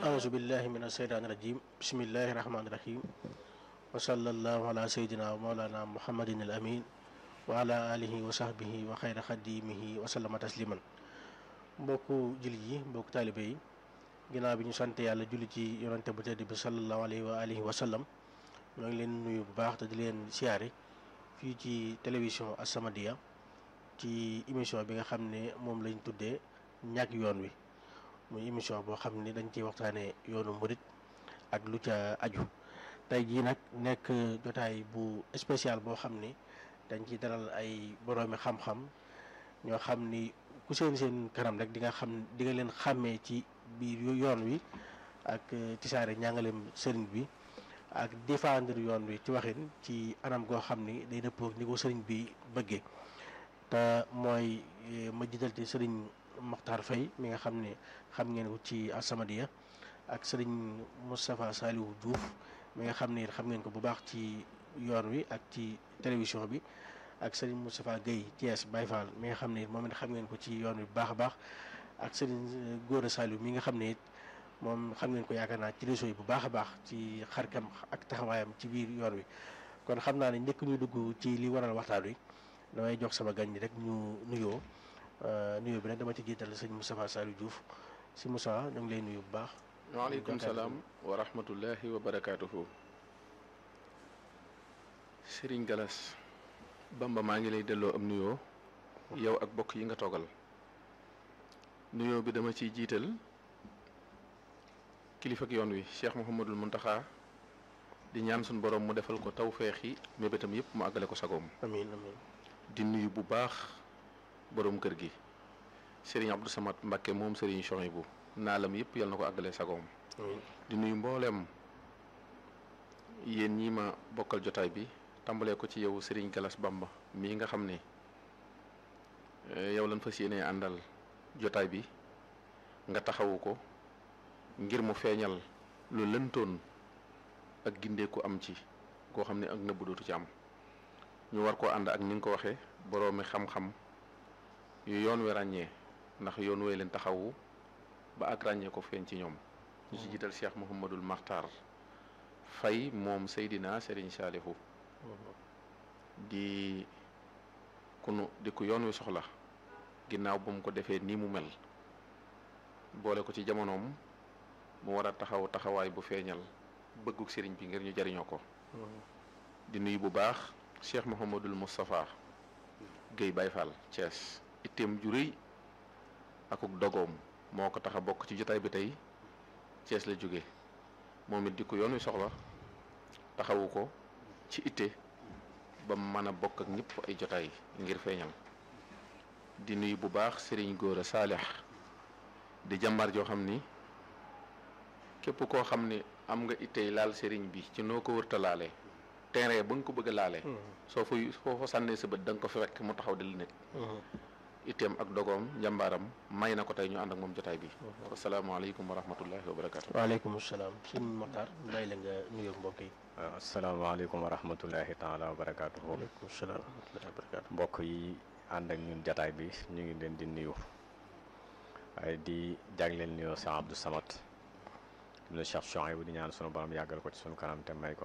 auzu billahi min asheytaani rajim bismillahi rahmaani rahim wa sallallahu ala sayyidina wa mawlana muhammadin al amin wa ala alihi wa sahbihi wa xayra xadimihi wa sallama tasliman mbokku jullit yi mbokku taalibe yi ginnaaw bi ñu sant yàlla julli ci yonante bu tedd bi sallallahu alayhi wa alihi wa sallam ñoo ngi leen nuyu bu baax te di leen siyaare fii ci télévision As-Samadiyya ci émission bi nga xam ne moom lañ tuddee ñàkk yoon wi muy émission boo xam ne dañ ciy waxtaanee yoonu murit ak lu ca aju tey jii nag nekk jotaay bu spécial boo xam ni dañ ci dalal ay boroomi xam-xam ñoo xam ni ku seen seen kanam rek di nga xam di nga leen xàmmee ci biir yoon wi ak tisaare njàngaleem sëriñ bi ak défendre yoon wi ci waxin ci anam goo xam ni day dëppoo ni ko sëriñ bi bëggee te mooy ma jiital ci sëriñ Mokhtar Faye mi nga xam ne xam ngeen ko ci As-Samadiyya ak sëriñ Moustapha Saliou Diouf mi nga xam ne xam ngeen ko bu baax ci yoon wi ak ci télévision bi ak sëriñ Moustapha Guèye Thiès Baye Fall mi nga xam ne moom it xam ngeen ko ci yoon wi bu baax a baax ak sëriñ Gora Saliou mi nga xam ne it moom xam ngeen ko yaakaar naa ci réseau yi bu baax a baax ci xarkam ak taxawaayam ci biir yoon wi kon xam naa ne njëkk ñu dugg ci li waral waxtaan wi damay jox sama gan ñi rek ñu nuyoo nuyoo bi nag dama ci jiital sëñ Moustapha Saliou Diouf si Moussa ñu ngi lay nuyu bu baax. waaleykum salaam wa rahmatullahi wa barakaatuhu. Serigne Galas Bamba maa ngi lay delloo am nuyoo. yow ak bokk yi nga toogal. nuyoo bi dama ciy jiital kilifa ak yoon wi Cheikh Mouhamadul Mountakha di ñaan suñu borom mu defal ko tawféex yi mébétam yëpp mu àggale ko sagoom. amiin amiin. di nuyu bu baax borom kër gi Serigne Abdou Samad Mbakke moom Serigne Chouaïbou naalam yëpp yal na ko àggale sagoom. di nuyu mbooleem yéen ñi ma bokkal jotaay bi tàmbalee ko ci yow Serigne Galas Bamba mii nga xam ne yow lañ fas yéenee àndal jotaay bi nga taxawu ko ngir mu feeñal lu lëntoon ak gindeeku am ci koo xam ne ak nëbbu dootu ci am. ñu war koo ànd ak ni nga ko waxee boroomi xam-xam yu yoon wi ràññee ndax yoon wee leen taxawu ba ak ràññee ko feeñ ci ñoom. ñu ci jiital Cheikh Mouhamadul Makhtar Faye moom Seydina Serigne Salihu di ku nu di ku yoon wi soxla ginnaaw ba mu ko defee nii mu mel boole ko ci jamonoom mu war a taxaw taxawaay bu feeñal bëgguk sëriñ bi ngir ñu jariñoo ko. di nuyu bu baax. cheikh Mouhamadul Moustapha Guèye Baye Fall Thiès itteem ju rëy akuk dogoom moo ko tax a bokk ci jotaay bi tey Thiès la jóge moom it di ko yoon wi soxla taxawu ko ci itte ba mën a bokk ak ñëpp ay jotaay ngir feeñal di nuyu bu baax Serigne Gora Saalix di jàmbaar joo xam ni képp koo xam ni am nga ittey laal Serigne bi ci noo ko wërta laale terrain ba nga ko bëgg a laale soo fa soo fa sànnee sa bët da nga ko fi fekk mu taxaw di la nekk itteem ak dogoom njàmbaaram may na ko tey ñu ànd ak moom jotaay bi asalaamaaleykum wa rahmatullahi wa barakaatu waaleykum salaam sëñ Mokhtar bàyyi la nga nuyoo mbokk yi waaw asalaamaaleykum wa rahmatullahi taala wa barakaatu waaleykum salaam wa rahmatullahi wa barakaatu mbokk yi ànd ak ñun jotaay bi ñu ngi leen di nuyu waaye di jagleel nuyoo Cheikh Abdou Samad ibnu Cheikh Chouaïbou di ñaan sunu borom yàggal ko ci sunu kanam te may ko